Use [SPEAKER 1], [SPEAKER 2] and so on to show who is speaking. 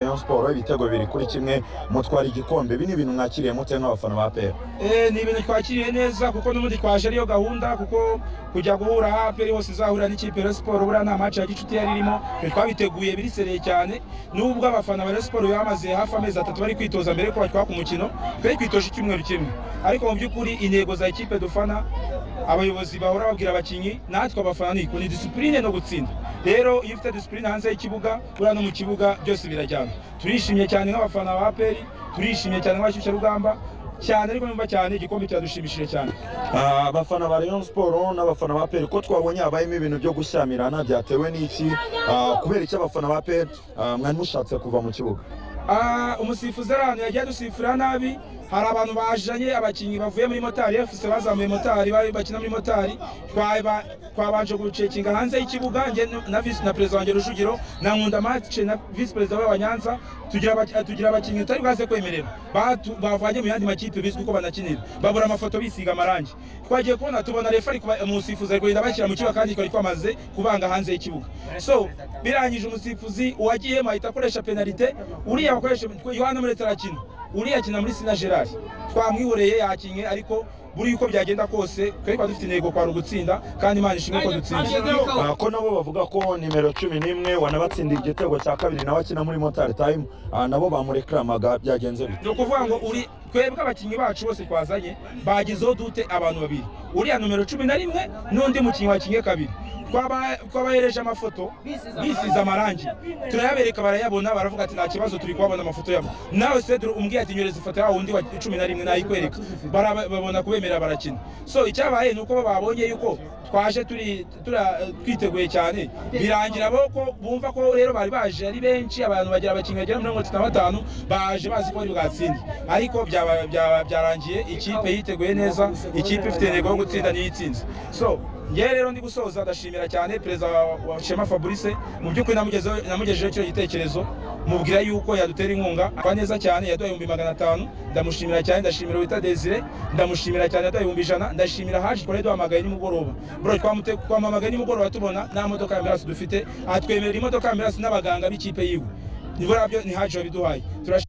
[SPEAKER 1] Rayon Sports ibitego bibiri kuri kimwe mutwara igikombe ibi ni ibintu mwakiriye mute nk'abafana ba APR
[SPEAKER 2] ni ibintu twakiriye neza kuko n'ubundi twaje ariyo gahunda kuko kujya guhura aho aperi hose izahurira n'ikipe ya siporo buriya nta maci ya gicuti yari irimo twabiteguye birisereye cyane n'ubwo abafana ba siporo bamaze hafi amezi atatu bari kwitoza mbere ko batwaka umukino twari kwitoje icyumweru kimwe ariko mu by'ukuri intego za ekipe dufana abayobozi bahora babwira abakinnyi natwe abafana ni ukuntu disipurine no gutsinda rero iyo ufite disipurine hanze y'ikibuga buriya no mu kibuga byose birajyana turishimye cyane nk'abafana ba aperi turishimye cyane nk'abashyushyarugamba cyane ariko numva cyane igikombe cyadushimishije cyane
[SPEAKER 1] Ah, abafana ba Rayon Sports n'abafana ba PER ko twabonye habayemo ibintu byo gushyamirana byatewe n'iki Ah, kubera iki abafana ba PER ah, mwari mushatse kuva mu kibuga
[SPEAKER 2] Ah, umusifuzi ari ahantu yagiye adusifura nabi hari abantu bajanye abakinnyi bavuye muri motari efuse bazamuye motari bari bakina muri motari twaba- twabanje gucekinga hanze y'ikibuga njye nu- na visi na perezida wanjye rujugiro na nkunda mace na visi perezida w'abanyanza tugira abaki- tugira abakinnyi tutari bwaze kwemerera batu- bavanye mu yandi makipe bizwi ko banakinira babura amafoto bisiga amarangi twagiye kubona tubona refa ari kuba- umusifuzi ari kugenda bashyira mu kibuga kandi twari twamaze kubanga hanze y'ikibuga so birangije umusifuzi uwagiyemo ahita akoresha penalite uriya wakoresha yohana muretse arakina uriya akina muri sina gerard twamwihoreye yakinye ariko buri uko byagenda kose twari dufite intego kwari ugutsinda kandi imana ishimwe ko dutsinze
[SPEAKER 1] Ah, ko nabo bavuga ko nimero cumi n'imwe wanabatsindiye igitego cya kabiri nawe akina muri motari time Ah, nabo bamurekamaga byagenze bite
[SPEAKER 2] ni ukuvuga ngo uri twebwe abakinnyi bacu bose twazanye bagizeho dute abantu babiri uriya numero cumi na rimwe n'undi mukinnyi wakinnye kabiri Twaba- twabahereje amafoto bisize amarangi turayabereka barayabona baravuga ati nta kibazo turi kuhabona amafoto yabo nawe sedro umbwiye ati nyereza ifoto yawo undi wa cumi na rimwe nayikwereka Baraba- babona kubemera barakina so icyabaye ni uko bo babonye yuko twaje turi tura- twiteguye cyane birangira bo ko bumva ko rero bari baje ari benshi abantu bagira abakinnyi bagera muri mirongo itatu na batanu baje bazi ko bari bwatsinde ariko byaba- byaba- byarangiye ikipe yiteguye neza ikipe ifite intego yo gutsinda niyo itsinze so ngewe rero ndi gusoza ndashimira cyane perezida wa- wa shema fabrice mu by'ukuri namugezeho- namugejejeho icyo gitekerezo mubwira yuko yadutera inkunga akora neza cyane yaduhaye ibihumbi magana atanu ndamushimira cyane ndashimira wita desire ndamushimira cyane yaduhaye ibihumbi ijana ndashimira haje twari duhamagaye nimugoroba bro twamute- twamuhamagaye nimugoroba tubona nta modoka ya ambirasi dufite atwemerera imodoka ya ambirasi n'abaganga b'ikipe yiwe nibura byo ni haje wabiduhaye Turashimira